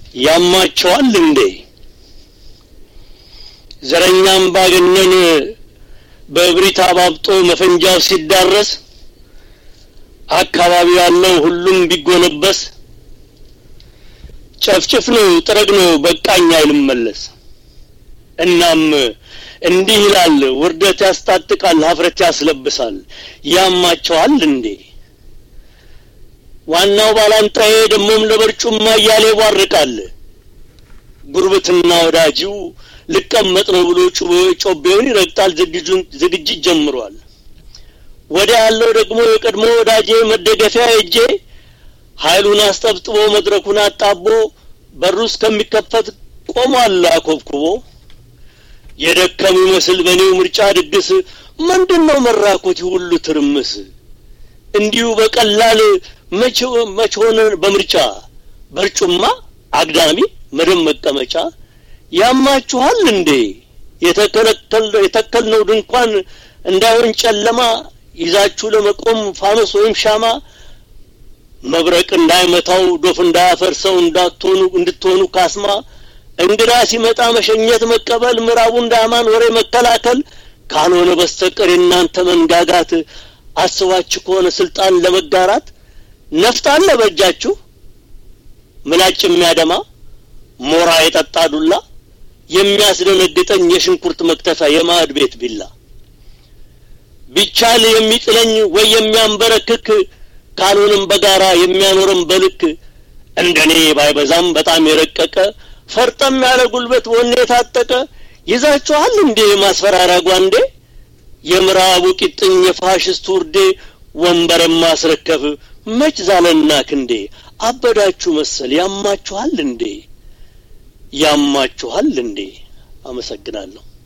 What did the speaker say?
ያማቸዋል እንዴ? ዘረኛም ባገነን በእብሪት አባብጦ መፈንጃው ሲዳረስ አካባቢው ያለው ሁሉም ቢጎነበስ ጨፍጭፍ ነው ጥረግ ነው በቃኝ አይልም መለስ። እናም እንዲህ ይላል ውርደት ያስታጥቃል ሀፍረት ያስለብሳል ያማቸዋል እንዴ? ዋናው ባላንጣዬ ደሞም ለበርጩማ እያለ ይቧርቃል። ጉርብትና ወዳጂው ልቀመጥ ነው ብሎ ጮቤውን ይረግጣል። ዝግጅት ጀምሯል። ወዲያ ያለው ደግሞ የቀድሞ ወዳጄ መደገፊያ እጄ ኃይሉን አስጠብጥቦ መድረኩን አጣቦ በሩ እስከሚከፈት ቆሟል አኮብኩቦ። የደከሙ ይመስል በእኔው ምርጫ ድግስ ምንድን ነው መራኮት ሁሉ ትርምስ? እንዲሁ በቀላል መች ሆነ በምርጫ በርጩማ አግዳሚ መደብ መቀመጫ ያማችኋል እንዴ? የተከልነው ድንኳን እንዳይሆን ጨለማ ይዛችሁ ለመቆም ፋኖስ ወይም ሻማ መብረቅ እንዳይመታው ዶፍ እንዳያፈርሰው እንዳትሆኑ እንድትሆኑ ካስማ እንግዳ ሲመጣ መሸኘት መቀበል ምዕራቡ እንዳያማን ወሬ መከላከል ካልሆነ በስተቀር የእናንተ መንጋጋት አስባችሁ ከሆነ ስልጣን ለመጋራት ነፍጥ አለ በእጃችሁ ምላጭ የሚያደማ ሞራ የጠጣ ዱላ የሚያስደነግጠኝ የሽንኩርት መክተፊያ የማዕድ ቤት ቢላ ቢቻል የሚጥለኝ ወይ የሚያንበረክክ ካልሆንም በጋራ የሚያኖረን በልክ እንደኔ ባይበዛም በጣም የረቀቀ ፈርጠም ያለ ጉልበት ወኔ የታጠቀ ይዛችኋል እንዴ ማስፈራሪያ ጓንዴ የምዕራቡ ቂጥኝ የፋሽስቱ ውርዴ ወንበር ማስረከብ መች ዛለና ክንዴ አበዳችሁ መሰል ያማችኋል እንዴ ያማችኋል እንዴ አመሰግናለሁ